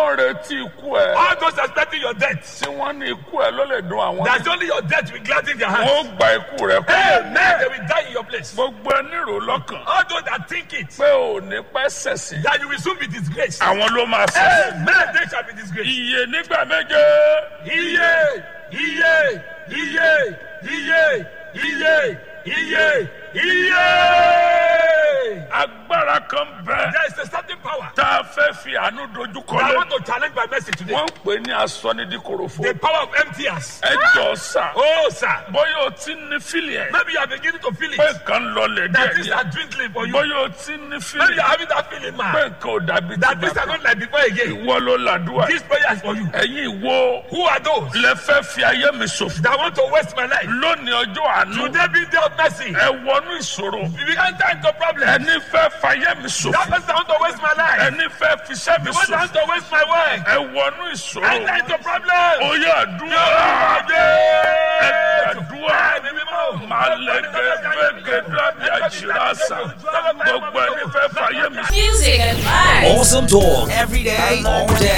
ń retí ikú ẹ All those expecting your death. tí wọ́n ní ikú ẹ ló lè dùn àwọn That's only your death will gladden their heart. wọ́n gba ikú rẹ kú Amen. They will die in your place. gbogbo ẹni rò lọ́kàn All those that think it, pé ò ní pẹ́ sẹ̀sìn that you will soon be disgraced. àwọn ló máa sẹ̀sìn. Amen. They shall be disgraced. iye nígbà méje Iye, iye, iye, iye, iye, iye, iye. agbára kan bẹ There is a certain power tá a fẹ́ fi àánú dojú kọ that I lé want to challenge by message today. wọ́n ń pè ní asọ́nidíkorofo The power of emptiers. ẹ jọ sà Oh, sir. bóyá o ti ní fílì ẹ̀ Maybe you are beginning to feel pé it. nǹkan lọlẹ̀ That things díẹ̀ are dwindling for you. bóyá o ti ní Maybe fílì you are having that feeling, pé man. nǹkan ò dàbí ti That things are bàbá not like before again. ìwọ ló làdúrà This prayer is for you. ẹ̀yin ìwo Who are those lẹ fẹ́ fi ayé mi ṣòfò that want to waste my life? lónìí ọjọ́ àánú Today be day of mercy. ẹ wọnú ìṣòro If you enter into problem, ẹni fẹ́ fayé mi that ṣòfò person want to waste my life. ẹni fẹ́ fiṣẹ́ mi The one that ṣòfò want to waste my work. ẹ wọnú ìṣòro Enter into problem. oyè àdúrà ẹ àdúrà máa lẹ gẹgẹ dábì àjìrásà gbogbo ẹni fẹ́ fayé mi Music and vibes. Awesome talk every day, all day.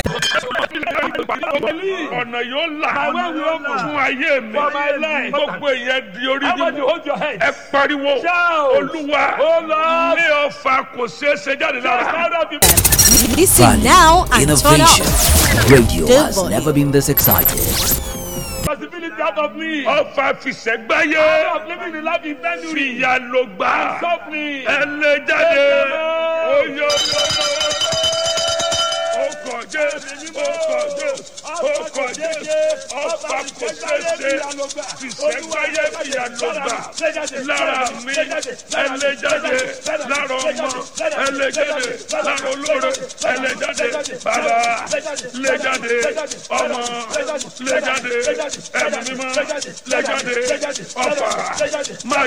ọ̀nà yóò là fún ayé mi For my life. gbogbo ìyẹn di orí Everybody nínú hold your head. ẹ pariwo Shout. olúwa Oh, Lord. ní ọfà kò ṣeé ṣe jáde lára Listen now and turn Innovation. up. Radio Good has boy. never been this excited. Possibility out of me. ọfà fìṣẹ́gbáyé Of living the life intended. fìyà ló gbà Softly. ẹ lè jáde oyè ọkọ̀ jẹ́ ọkọ̀ jẹ́ ọkọ̀ jẹ́ ọfà kò ṣeé ṣe fìṣẹ́gbáyé fìyà ló gbà lára mi ẹ lè jáde lára ọmọ ẹ lè jáde lára olóore ẹ lè jáde bàbá lè jáde ọmọ lè jáde ẹ̀mí mímọ́ lè jáde ọfà má